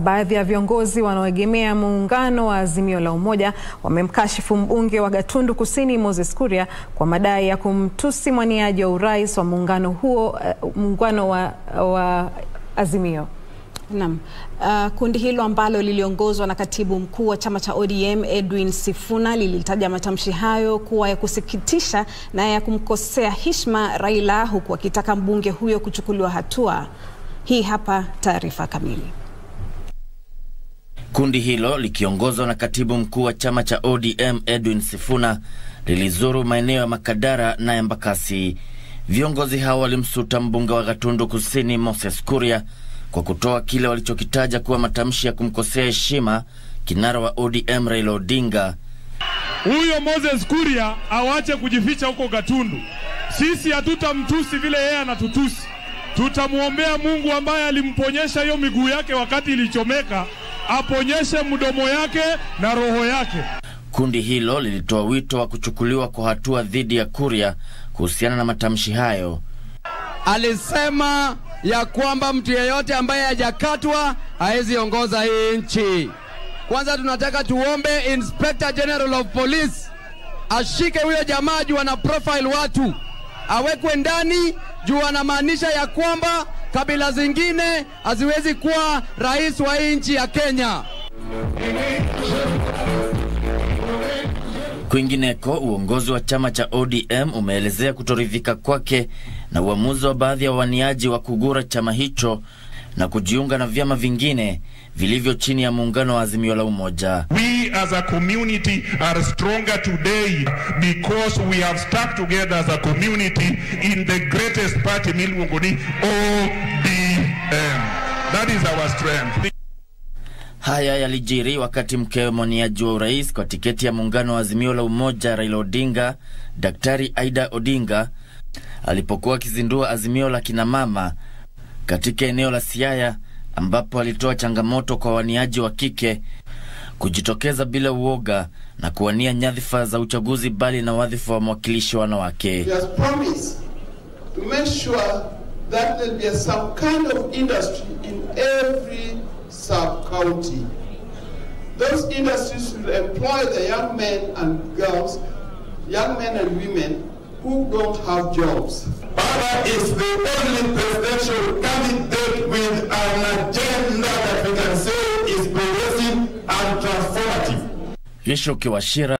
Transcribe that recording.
Baadhi ya viongozi wanaoegemea muungano wa Azimio la Umoja wamemkashifu mbunge wa Gatundu Kusini Moses Kuria kwa madai ya kumtusi mwaniaji wa urais wa muungano huo, uh, muungano wa, wa Azimio. Naam. Uh, kundi hilo ambalo liliongozwa na katibu mkuu wa chama cha ODM Edwin Sifuna lilitaja matamshi hayo kuwa ya kusikitisha na ya kumkosea heshima Raila, huku akitaka mbunge huyo kuchukuliwa hatua. Hii hapa taarifa kamili. Kundi hilo likiongozwa na katibu mkuu wa chama cha ODM Edwin Sifuna lilizuru maeneo ya Makadara na Embakasi. Viongozi hao walimsuta mbunge wa Gatundu Kusini Moses Kuria kwa kutoa kile walichokitaja kuwa matamshi ya kumkosea heshima kinara wa ODM Raila Odinga. Huyo Moses Kuria awache kujificha huko Gatundu. Sisi hatutamtusi vile yeye anatutusi, tutamwombea Mungu ambaye alimponyesha hiyo miguu yake wakati ilichomeka, aponyeshe mdomo yake na roho yake. Kundi hilo lilitoa wito wa kuchukuliwa kwa hatua dhidi ya Kuria kuhusiana na matamshi hayo. Alisema ya kwamba mtu yeyote ambaye hajakatwa hawezi ongoza hii nchi. Kwanza tunataka tuombe Inspector General of Police ashike huyo jamaa juu ana profile watu, awekwe ndani juu anamaanisha ya kwamba kabila zingine haziwezi kuwa rais wa hii nchi ya Kenya. Kwingineko, uongozi wa chama cha ODM umeelezea kutoridhika kwake na uamuzi wa baadhi ya wawaniaji wa kugura chama hicho na kujiunga na vyama vingine vilivyo chini ya muungano wa Azimio la Umoja. We as a community are stronger today because we have stuck together as a community in the greatest party miluongo ni ODM. That is our strength. Haya yalijiri wakati mkewe mwaniaji wa urais kwa tiketi ya muungano wa Azimio la Umoja Raila Odinga, Daktari Aida Odinga alipokuwa akizindua azimio la kinamama katika eneo la Siaya, ambapo alitoa changamoto kwa waniaji wa kike kujitokeza bila uoga na kuwania nyadhifa za uchaguzi, bali na wadhifa wa mwakilishi wa wanawake. He has promised to make sure that there be some kind of industry in every sub-county. Those industries will employ the young men and girls, young men and women who don't have jobs. Baba is the only presidential candidate with an agenda that we can say is progressive and transformative. Yeshoke Washira